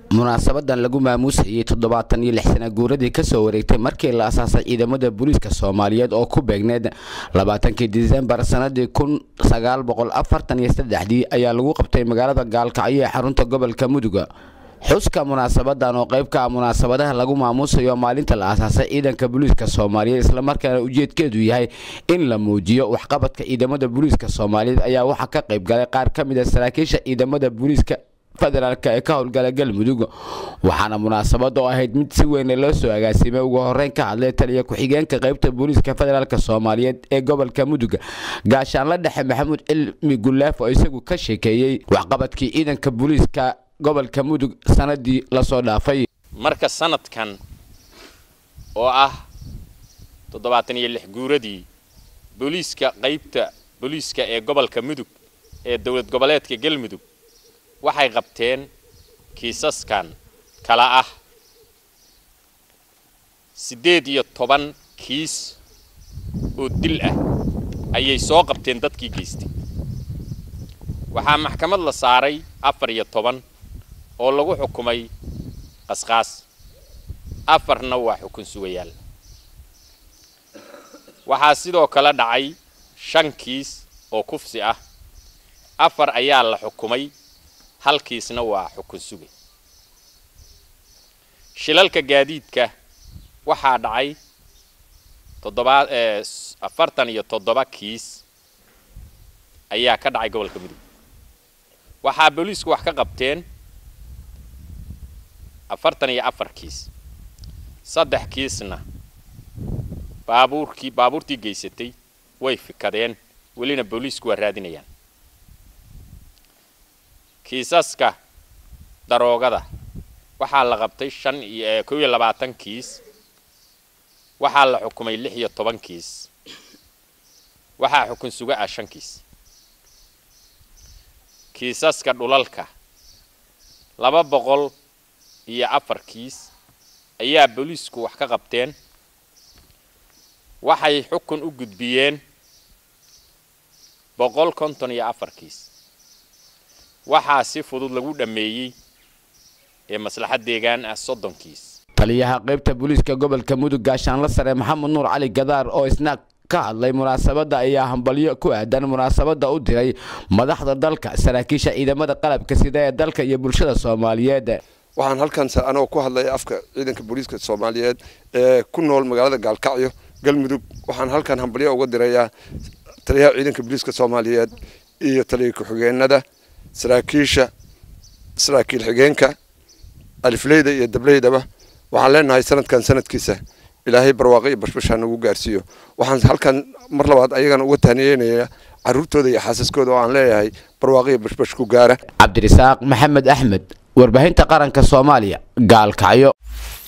munaasabadan lagu maamuusayay toddobaatan iyo lix sana guuradii kasoo wareegtay markii la asaasay ciidamada booliiska soomaaliyeed oo ku beegneed labaatankii disembar sanadii kun sagaal boqol afartan iyo saddexdii ayaa lagu qabtay magaalada gaalkacyo ee xarunta gobolka muduga xuska munaasabadan oo qayb ka ah munaasabadaha lagu maamuusayo maalinta la aasaasay ciidanka booliiska soomaaliyeed islamarkaana ujeedkeedu yahay in la muujiyo waxqabadka ciidamada booliiska soomaaliyeed ayaa waxaa ka qayb galay qaar ka mid a saraakiisha ciidamada booliiska federaalk ee ka howlgala galmudug waxaana munaasabad oo ahayd mid si weyn loo soo agaasimay ugu horeyn ka hadlay taliya ku-xigeenka qaybta booliiska federaalk soomaaliyeed ee gobolka mudug gaashaanla dhexe maxamuud cilmi gulaaf oo isagu ka sheekeeyey waxqabadkii ciidanka booliiska gobolka mudug sanadii lasoo dhaafay marka sanadkan oo ah toddobaatan iyo lix guuradii booliiska qaybta booliiska ee gobolka mudug ee dowlad goboleedka galmudug waxay qabteen kiisaskan kala ah siddeed iyo toban kiis oo dil ah ayay soo qabteen dadkii geystay waxaa maxkamad la saaray afar iyo toban oo lagu xukumay qasqaas afarna waa xukun sugayaal waxaa sidoo kale dhacay shan kiis oo kufsi ah afar ayaa la xukumay halkiisna waa xukun sugay shilalka gaadiidka waxaa dhacay toddobaa afartan iyo toddoba kiis ayaa ka dhacay gobolka mudug waxaa booliisku wax ka qabteen afartan iyo afar kiis saddex kiisna baabuurkii baabuurtii geysatay way fikadeen welina booliisku waa raadinayaan kiisaska daroogada waxaa la qabtay shan iyo kow iyo labaatan kiis waxaa la xukumay lix iyo toban kiis waxaa xukun suga ah shan kiis kiisaska dhulalka laba boqol iyo afar kiis ayaa booliisku wax ka qabteen waxay xukun u gudbiyeen boqol konton iyo afar kiis waxaa si fudud lagu dhammeeyey ee maslaxad deegaan ah soddon kiis taliyaha qaybta booliiska gobolka mudug gaashaanla sare maxamed nuur cali gadaar oo isna ka hadlay munaasabadda ayaa hambalyo ku aadan munaasabadda u diray madaxda dalka saraakiisha ciidamada qalabka sida ee dalka iyo bulshada soomaaliyeed waxaan halkan anoo ku hadlaya afka ciidanka booliiska soomaaliyeed ee ku nool magaalada gaalkacyo galmudug waxaan halkan hambalyo uga dirayaa taliyaha ciidanka booliiska soomaaliyeed iyo taliya ku-xigeenada saraakiisha saraakiil xigeenka alifleyda iyo dableydaba waxaan leenahay sanadkan sanadkiisa ilaahay barwaaqo iyo bashbashaa nagu gaarsiiyo waxaan halkan mar labaad ayagana uga tahniyeynayaa caruurtooda iyo xaasaskooda oo aan leeyahay barwaaqo iyo bashbash ku gaara cabdirasaaq maxamed axmed warbaahinta qaranka soomaaliya gaalkacyo